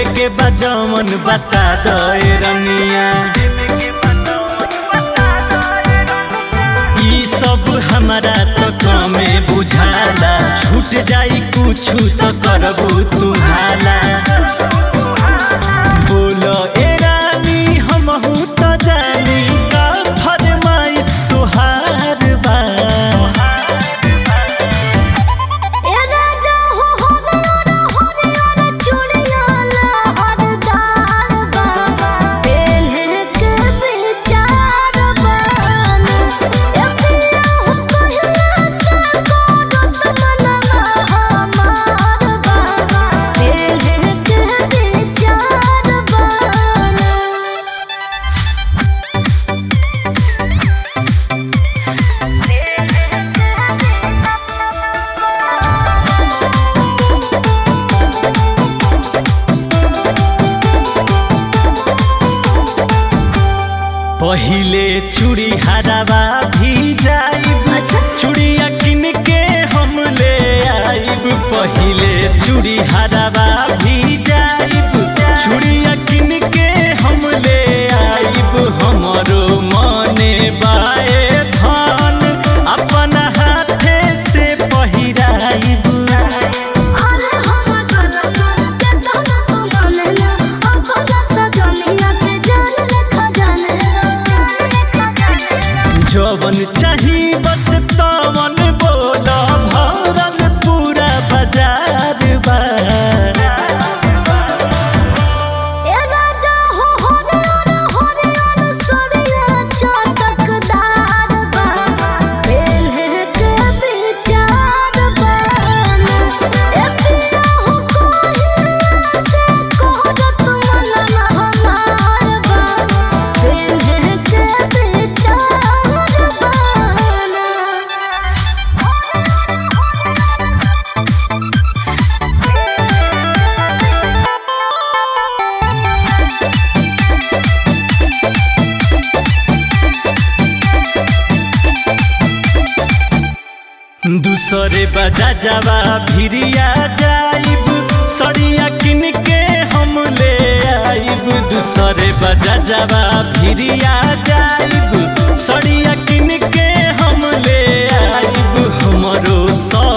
लेवे के बजमन बता दे रनिया ई सब हमारा तो कमे बुझाला छूट जाई कुछ तो करबू तू हाला बोलो ए रानी हमहू तो जानी का फरमाइश तुहार बा ए राजा हो हरियर हरियर चूड़िया लहरदार बा पेन्हे के विचार बन ए पिया हो कहिया से गोरत मनवा हमार बा पेन्हे के विचार बन पहिले चूड़ी हरावा भी जाइब अच्छा। चूड़िया किन के हम ले आइब पहिले चूड़ी हरावा भी जाइब चूड़िया किन के हम ले आइब हमरो मने बाए धान अपन हाथे से पहिराइब अरे हम गलत के तोला तू मानेला अपना सजनिया के जान लेखा जानेला जवन चाही बस तवन बोल भरल पूरा बाजार बा ए राजा हो हरियर हरियर सरिया चटकदार बा पेन्हे के विचार बन ए पिया हो कहिया से कहत मनवा हमार बा पेन्हे के विचार बन दूसरे बजा जावा भिरिया जाइब सड़िया किन के हम ले आइब दूसरे बजा जावा भिरिया जाइब सड़िया किन के हम ले आइब हमरो सौ